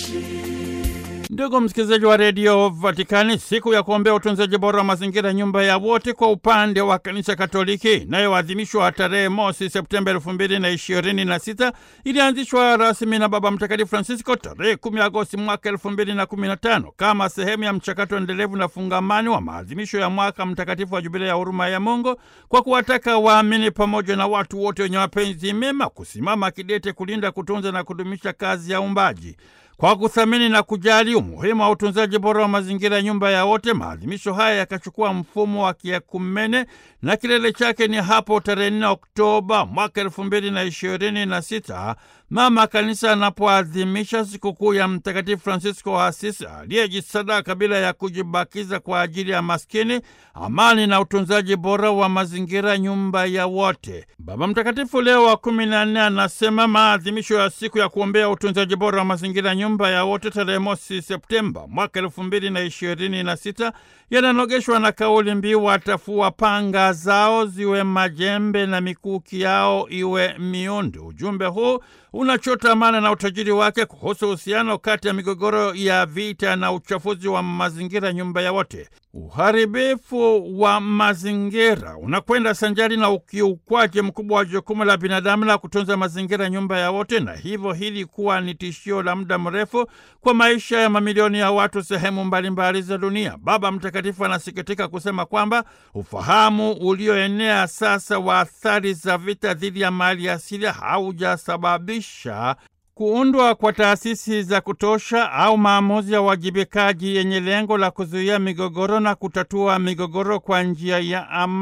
Ndugu msikilizaji wa redio Vatikani, siku ya kuombea utunzaji bora wa mazingira, nyumba ya wote, kwa upande wa kanisa Katoliki inayoadhimishwa tarehe mosi Septemba elfu mbili na ishirini na sita ilianzishwa rasmi na Baba Mtakatifu Francisco tarehe kumi Agosti mwaka elfu mbili na kumi na tano kama sehemu ya mchakato endelevu na fungamani wa maadhimisho ya mwaka mtakatifu wa Jubilia ya huruma ya Mungu, kwa kuwataka waamini pamoja na watu wote wenye mapenzi mema kusimama kidete kulinda, kutunza na kudumisha kazi ya uumbaji kwa kuthamini na kujali umuhimu wa utunzaji bora wa mazingira, nyumba ya wote. Maadhimisho haya yakachukua mfumo wa kiekumene na kilele chake ni hapo tarehe 4 Oktoba mwaka elfu mbili na ishirini na sita mama kanisa anapoadhimisha sikukuu ya Mtakatifu Francisco wa Asisi aliyejisadaka bila ya kujibakiza kwa ajili ya maskini, amani na utunzaji bora wa mazingira, nyumba ya wote. Baba Mtakatifu Leo wa kumi na nne anasema maadhimisho ya siku ya kuombea utunzaji bora wa mazingira, nyumba ya wote, tarehe mosi Septemba mwaka elfu mbili na ishirini na sita yananogeshwa na kauli mbiu watafua panga zao ziwe majembe na mikuki yao iwe miundu. Ujumbe huu unachota maana na utajiri wake kuhusu uhusiano kati ya migogoro ya vita na uchafuzi wa mazingira, nyumba ya wote. Uharibifu wa mazingira unakwenda sanjari na ukiukwaji mkubwa wa jukumu la binadamu la kutunza mazingira, nyumba ya wote, na hivyo hili kuwa ni tishio la muda mrefu kwa maisha ya mamilioni ya watu sehemu mbalimbali za dunia. Baba Mtakatifu anasikitika kusema kwamba ufahamu ulioenea sasa wa athari za vita dhidi ya mali asili haujasababisha kuundwa kwa taasisi za kutosha au maamuzi ya uwajibikaji yenye lengo la kuzuia migogoro na kutatua migogoro kwa njia ya amani.